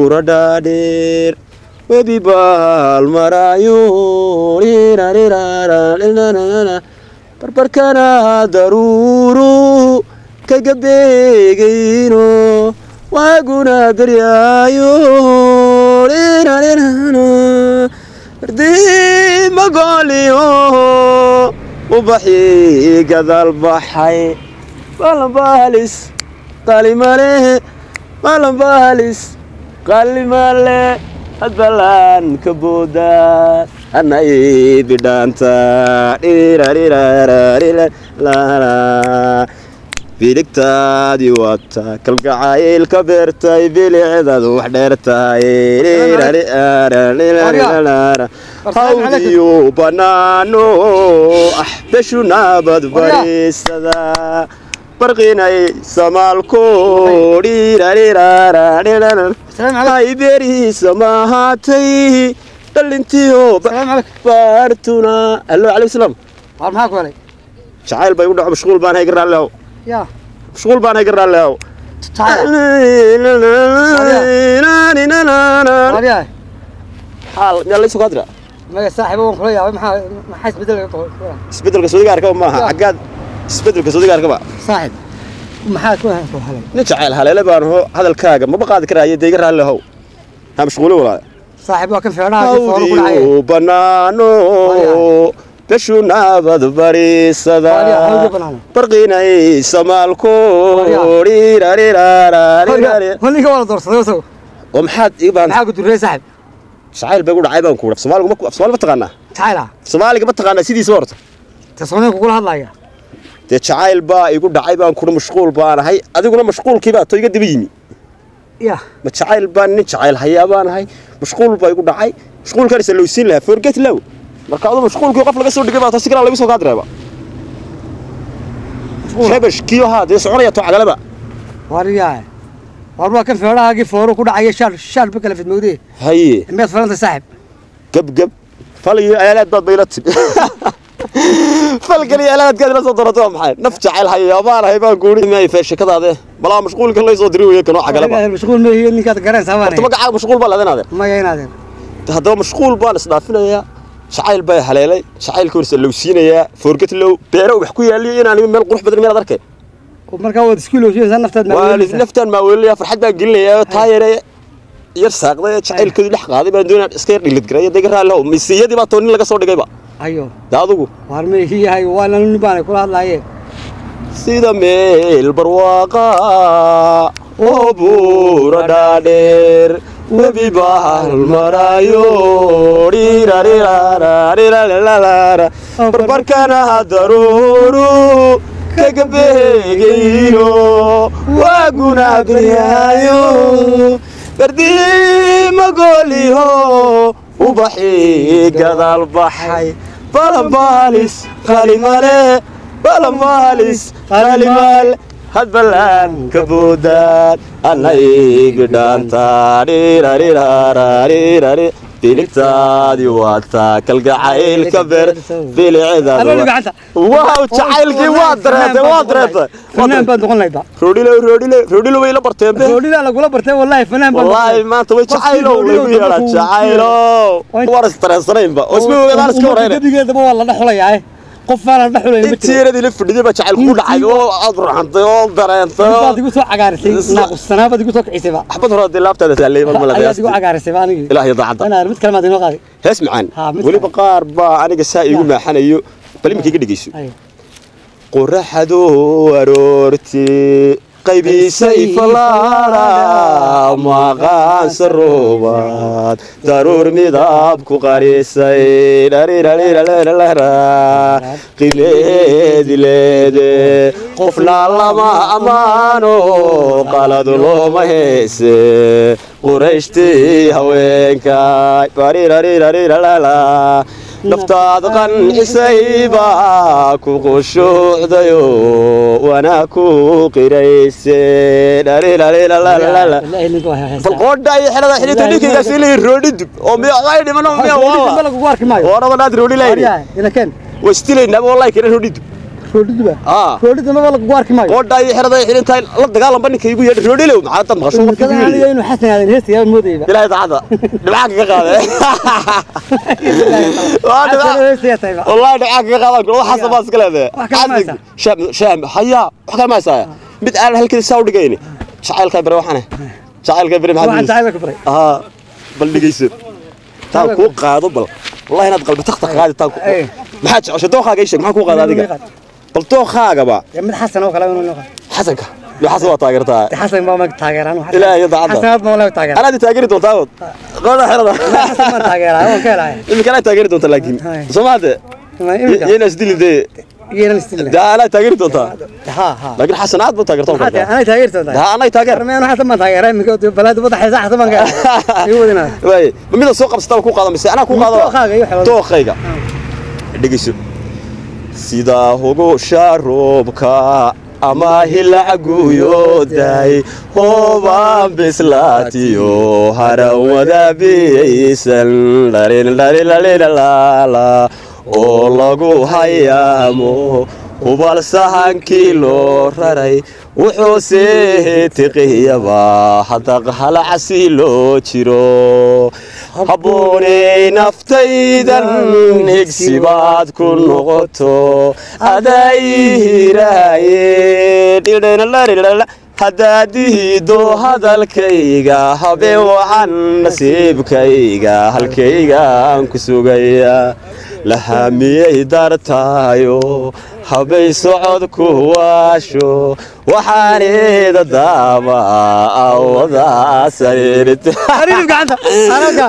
buura dhaadheer webi baal maraayo barbarkana daruuru kaga beegayno waaguna beryaayo magoliyo ubaxi gadaal baxay balanbaalis qalimale balanbaalis qalimale hadbalaan ka boodaa anay bidhaanta biligtaadii waata kalgacayl ka beertay bilicdaadu wax dheertahay hawdiyo bannaano ah beshu naabad bariisada barqinay samaalko ay beerihiisa maahaatay dhalintiyo baartuna allo calayhi salaam war maxaa ku helay jacayl bay u dhaco mashquul baan hay garaallehow yaa mashquul baan hay garaallehow waryahay xaal miyaa laysu kaadira maga saaxiibo waan kula yaabay maxaa maxaa isbedelka ka qoran isbedelka sodiga arkaba maaha xaggaad isbedelka sodiga arkaba saaxiib maxaa ku ku helay nin jacayl haleele baan ho hadalkaaga maba qaadi karaayo dee iga raallehow ha mashquuli walaa saaxiib waa kan feedhaha fooro ku dhacay hawdiyo bannaano beshu naabad bariisada Waryaa, hawdiyo bannaano. barqinay samaalko holinka waa la doorsaday isagu oo maxaad iga baan maxaa ku durrey saaxiib jacayl bay u dhacay baan kuudha soomaaligu ma soomaali ma taqaanaa jacayl ah soomaaliga ma taqaanaa sidiisa horta te sooneen kugula hadlaya dee jacayl baa igu dhacay baan kuudha mashquul baan ahay adiguna mashquulkii baa to iga daba yimi ya ma jacayl baan nin jacayl hayaa baan ahay mashquul baa igu dhacay mashquulkaanisa lowsiin lahaa forget low marka adu mashquulkii qof laga soo dhigay baa to si kalaa lagu soo kaadireeba shebesh kiyo haa dee soconaya to cadalaba waryahay war waa kan feedhahaagii fooro ku dhacaya shaal shaal ba kala fidmowdee haye miyaad falanta saaxiib gebgeb fal iyo aalaad baad bayla timi falkan iyo aalaadkaad ila soo doratay waa maxay naf jacayl hayaa baan ahay baan guuri maay feeshakadaade balaa mashquulka lay soo diri weeye kanoo cagalaba Adiga mashquul ma yihiin ninkaad gareensaa baan horta magacaaga mashquul baa leedanaadeer maya inaadeen haddaba mashquul baan isdhaafinayaa jacayl baa haleelay jacaylka horse lowsiinayaa foorget low beero wax ku yaaliyo inaan meel qurux badan meel arkay markaa waad isku ilowsinaysaa naftaad waa maawelinaysaa naftaan maa weelinayaa farxad baan gelinayaa taa yare yar saaqday jacaylkoodii dhex qaaday baan doonaa iska yar dhilid garay dega raalleho misiyadii baa too nin laga soo dhigayba ayo de adigu waar ma ihi yahay waa nanu nin baanay kula hadlaayeen sida meel barwaaqa oo buura dhaadheer webi bahal maraayo dhirariraarariralalala barbarkana daruuru kaga beegayno waaguna beryaayo bardimagoliho ubaxi gadaal baxay balambaalis qalimale balambaalis qalimal hadbalaan ka boodaan anaygidhaanta dhirariraararirari biligtaadii waataa kalgacayl ka beer Allo, gacanta. bilicdaada waaw jacaylkii waa dareetay waa dareetay fanaan baad noqon lahayd ba roodhilo roodhilo roodhilo way la barteen be roodhida lagula bartay wallaahi fanaan baad wallaahi maanta way jacaylow lagu yeedhaa jacaylow war isdareensanaynba oo isma ogaadaan iska horeyna gebigeedaba waa la dhexulayaa qof baan la dhexulayn ma jiro intiiradii la fadhiday baa jacayl kugu dhacay oo aad ruxantay oo dareentay oo baad igu soo cagaarisay naaqussanaa baad igu soo kicisay ba axbad hore haddii laabtaada saalay ma ayaad igu malada cagaarisay ba anigii ilaah iyo daacadda anaa mid kale maad inoo qaaday hees macaan Ha, mid weliba qaar baa aniga saa iigu maaxanayo bal iminka iga dhegeyso Ayo. qoraxdu aroortii qaybiisay falaara maqaansa roobaad daruur midab ku qarisay dharirariralara qimeedi leede qofna lama ammaano qalad looma heese qurayshtii haweenkay barirarirarirala naftaad qancisayba ku qushuucdayo wana ku qirayse dharirariralalala Ilaahay ninka waa heestaa. bal qoodha iyo xelada xilita dhinkaygaas ilay roodhi dub oo miya ay dhimano miya Roodhi dambe walla lagugu arki maayo warada naad roodhi layni Waryahay, ina keen waa istilaynaa wallahi kana roodhi dub roodhiduba aa roodhida maba lagu arki maayo qoodha iyo xerada ay xiran tahay la dagaalanba ninka igu yeedhi roodhilow maxaa dad maqasho qofka igu aniga yeedhi inuu xasan aadan heesta yaa moodayba ilaahay daacada dhibcaan kaga qaade waa xasan dhibcaan heesta yaa tahayba والله دعاك قادك والله حسب بس كله ذا wax kale ma haysaa? شام شام حيا wax kale ma haysaa mid aan halkii saw dhigayni jacayl ka bare waxana jacayl ka bare waxaan maxaa jacayl ka baray aha bal dhigayso taa ku qaado bal wallahi inaad qalbi taqta qaadi taa ku Ay. maxaa jeceshay dookhaaga isheeg maxaa ku qaada adiga bal dookhaaga ba Ya mid xasan oo kale inuu noqon xasanka iyo xasan waa taageertaa xasan baa mag taageeraan Ilaahay iyo daacadda. xasan baa mag taageeraan anaad taageeri doontaa wad qooda xerada xasan baan taageeraa waan ka helaya imika anaad taageeri doontaa laakiin Ay. soomaade imika yeena isdilide yeelan istil daa anaad taageeri doontaa ha ha laakiin xasan aad buu taageertaa hada ana taageertaa ها انا تاجر armeen xasan baan taageeraa imika balad wada xaysa xasan baan ka iyo wadina واي ميدا سوق قبستا ku qaado mise ana ku qaado Dookhaaga iyo xeelad. dookhayga dhigayso sida hugo sharoobka ama hilacguyooday hoobaan bislaatiyo harawada biyaysan dharilalilalilala oo lagu hayaamo hubal sahankii loo raray wuxuu seetiqiyaba hadaq halacasi loo jiro habboonay naftaydan higsibaad ku noqoto adaihiraaye haddaad dihido hadalkayga habe wacan nasiibkayga halkaygaan ku sugaya lahamiyay dartaayo habay socod ku waasho waxaaneeda daaba awada sariirte Ariif gacanta anaga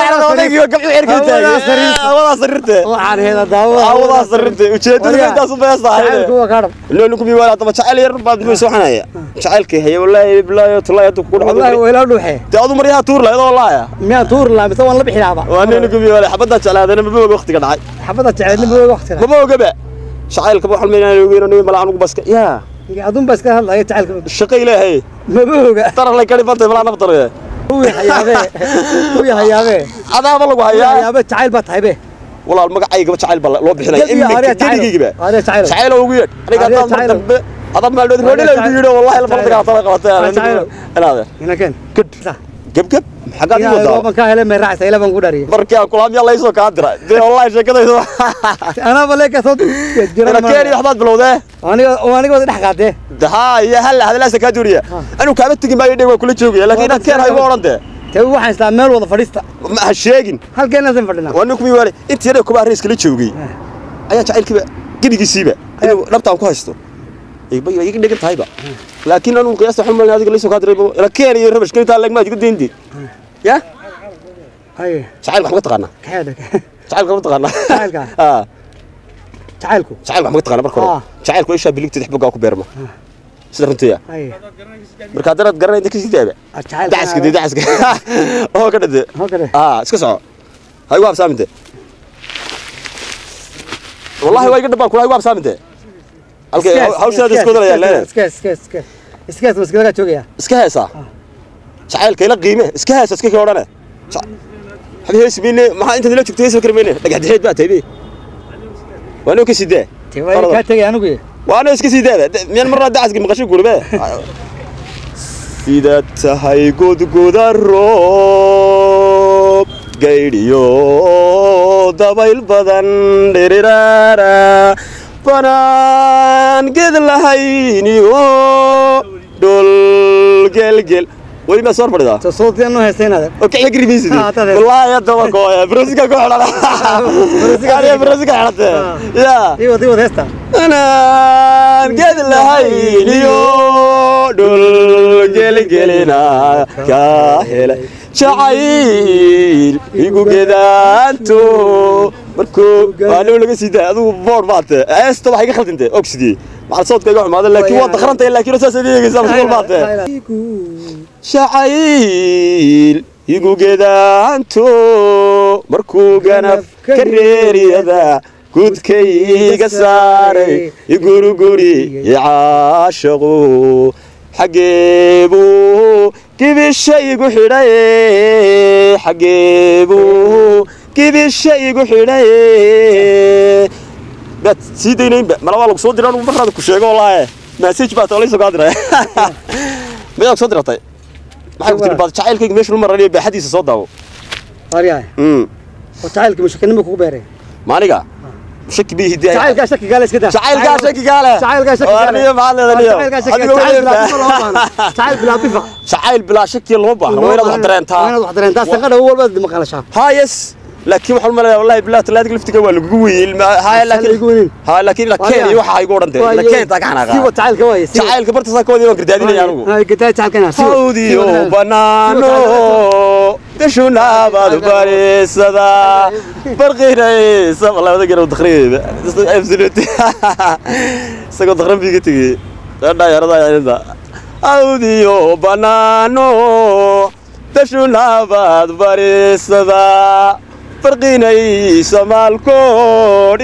waxaan heeda daawo awada sariirte ujeedada intaas u beesahay kuwa kaadhab لأنه كم يقول هذا جعل ير بعد ما يسوحنا يا جعل كي هي والله بالله طلع يدك كل wallahi حد wayla dhuuxe تأذو مريها تور لا هذا والله يا miyaan tuur laa mise waan la bixi lahaaba وأنا نقول يقول حبدا جعل هذا أنا ما بقول وقت قد عاي xabada jeceedna buu waqtiga ما بقول قبل شعيل كبر حلمي أنا يقول أنا ملا عنق بس يا adun baa iska hadlaya jacaylka الشقي له هي maba oga ترى الله كريم بنت ملا نفطر يا uu hayaabe uu hayaabe هذا والله هيا hayaabe jacayl baa tahay be والله المقع أي قبل شعيل بلا لو بحنا Qalbiga إمك hore كذي jacayl جيبه hore jacayl شعيل هو ويد أنا هذا قاعد جعيل. أضرب هذا ما له يقول هذا له والله جعيل. الفرد قاعد طلع قلت هذا جعيل. أنا هذا ina keen قد قب قب حقا ina يقول gooban ka hele meeraacsa ila baan ku dhariye markaa kulaam yalla isoo kaa dira dee wallahi sheekadaydu anaba leeka soo ina keeni waxbaad bilowdee aniga aniga wada dhex qaatee haa iyo hal hadalaasa kaa duuriya anuu kaama tegin maayo dheg waa kula joogaya laakiin inaad keen haygu odhan dee te waxaan islaa meel wada fadhiista ma ha sheegin halkeenaasan fadhinaa waa nin kumii waale intii yadhe kuba arriis kala joogay ayaa jacaylkiiba gebigiisiiba inuu dhabtaan ku haysto bay iga dhegan tahayba laakiin anuu qiyaasta waxaan malin adiga laysoo kaa diray ila keen iyo rabash keentaa leegmaad iga deyndeed ya haye jacaylka wax ma taqaanaa kaxeedha jacaylka ma taqaanaa Jacaylka? aa jacaylku jacaylka wax ma taqaanaa marka Ah. hore jacaylku ishaa biligteed xubgaa ku beerma sida runtiya haye marka haddanaad garanayda kasii daaba jacayl dacaska dee dacaska oo ka dhade halkade aa iska soco ha igu habsaaminte wallahi waa iga dhabaan kula igu habsaaminte halkay hawshaada isku wadalayaa leene iska iska iska iskaas maskadaga joogaya iska heesaa jacaylka ila qiime iska heesa iska kii odhane xabi heesi mayne maxaa intaad ila joogto heesi kari mayne dhagaxdixeed baa taybi waa noo ka sii daa te waa kaa tegay anigu waa noo iska sii daada miyaan marnaa dacaska maqasho guribe sida tahay godgoda roob gaydhiyo dabayl badan dhiriraara banaan ged lahayniyo dhul gelgel weli maa soo fadhidaa to sootiyan noo heesaynaada oo kixya garimaysid Ah, tade. wallaahi hadda waa gooya brosika ku xidhan Brosika- aniga brosika xidhate Ah. yaa ii wad ii wad heesta anaan ged lahayniyo dhul gelgelina ka helay jacayl igu gedaanto markuu anuu laga sii daay adigu boor baate heesta waxay iga khaldinte ogsidii maxaa soodka iga xumaada laakiin waa dakhrantay laakiin saas ad eegaysaa mashquul baate jacayl igu gedaanto markuu ganaf ka reeriyada gudkayga saaray iguriguri icaashaqu xaggeebuu gibisha igu xidhaye xaggeebuu gibisha igu xidhaye baad sii daynaynba mala waa lagu soo diraa anugu marraada ku sheego wallaahi message baa tolay soo kaa diray miyaad soo diratay maxay ku tiri baad jacaylkayga meesha lu maranayo baaxadiisa soo daawo waryahay Mm. oo jacaylka mushakinimo kugu beeray maaniga shaki bii hidii jacaylkaa shaki gaale iska daa jacaylkaa shaki gaale jacaylkaa shaki gaale Warniyo maxaad leedahay jacaylkaa shaki gaale jacayl bilaa difa loo baahna jacayl bilaa difa jacayl bilaa shaki loo baahna waa inaad wax dareentaa waa inaad wax dareentaa sanqadha walba maqalashaa ها يس لكن waxaan umaleeyaa wallahi billaah talaadii laftiga waa lagugu weeyey haa lagu weynin. laakiin haa laakiin la keen iyo waxa ay ugu odhantay la keen taa gacan siwa jacaylka waaye siwa. jacaylka bartaas ka wadii waan gardaadinaya anigu Ay, gadaa jacaylkana siwa. hawdiyo Siwa. banaano gashunaabad barisada barqinaysa labada garow dakhrigeeda absolute isagoo dakhran bii ka tegey dhaayarada ayada hawdiyo banaano gashunaabad barisada barqinaysa maalkood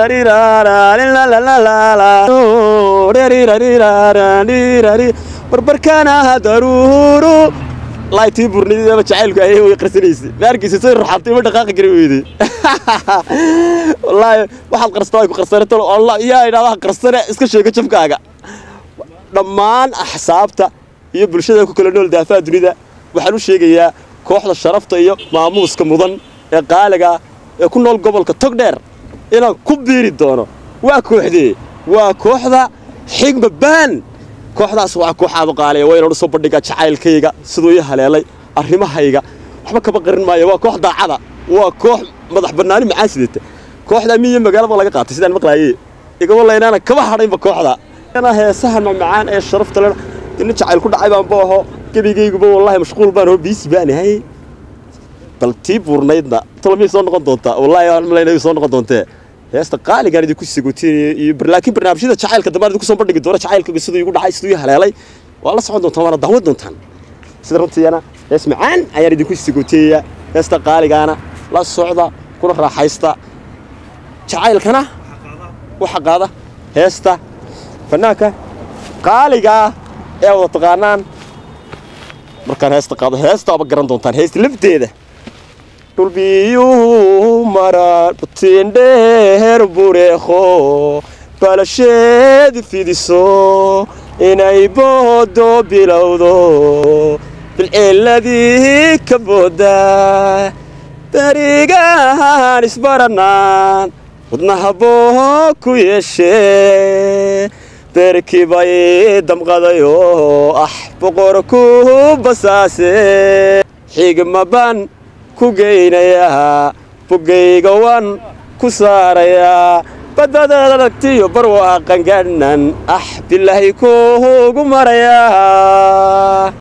barbarkana daruuru laaytii burnidaba jacaylku ayay way qarsanaysay maarkiisa say ruxantay ma dhaqaaqi kari weyday wallaahi waxaad qarsata ay ku qarsanato allah yaa idhahdaa qarsane iska sheego jabkaaga dhammaan axsaabta iyo bulshada ku kala nool daafaha dunida waxaan u sheegayaa kooxda sharafta iyo maamuuska mudan ee qaaliga ah ee ku nool gobolka togdheer inaan ku biiri doono waa kooxdee waa kooxda xigma baan kooxdaas waa kooxaad u qaaliya waa inaan u soo bandhigaa jacaylkayga siduu ii haleelay arrimahayga waxba kama qarin maayo waa koox daacada waa koox madax bannaani macaan sidata kooxda miyo magaalaba laga qaatay sidaan maqlaayey igama laynaana kama hadhaynba kooxda ana heesaha macmacaan ee sharafta leh nin jacayl ku dhacay baan booho gebigayguba wallahi mashquul baan hoo biisi baan ahay bal tii buurnaydna tolomiyay soo noqon doontaa wallahi aan malaynay soo noqon doontee heesta qaaligaan idinku sagootinayo iyo bar- laakiin barnaamijyada jacaylka dambe aan idinku soo bandhigi doono jacaylka siduu igu dhacay siduu ii haleelay waa la socon doontaan waana daawan doontaan sida runtiina hees macaan ayaan idinku sagooteeyaa heesta qaaligaana la socda kuna raaxaysta jacaylkana waxa qaada heesta fanaanka qaaligaa ee wada taqaanaan markaan heesta qaado heesta aba garan doontaan heesta lafteeda dhulbiyuhu maraan butiindheer bureekho balasheed fidiso inay boodo bilowdo bilceeladii ka booda berigahan isbaranaan wadnaha boo ku yeeshee beerkii bay damqadayoo ah boqor ku basaase xigma baan ku geynayaa bogayga waan ku saarayaa badadaad aragtiyo barwaaqan gadhnan ah bilaahi kuugu marayaa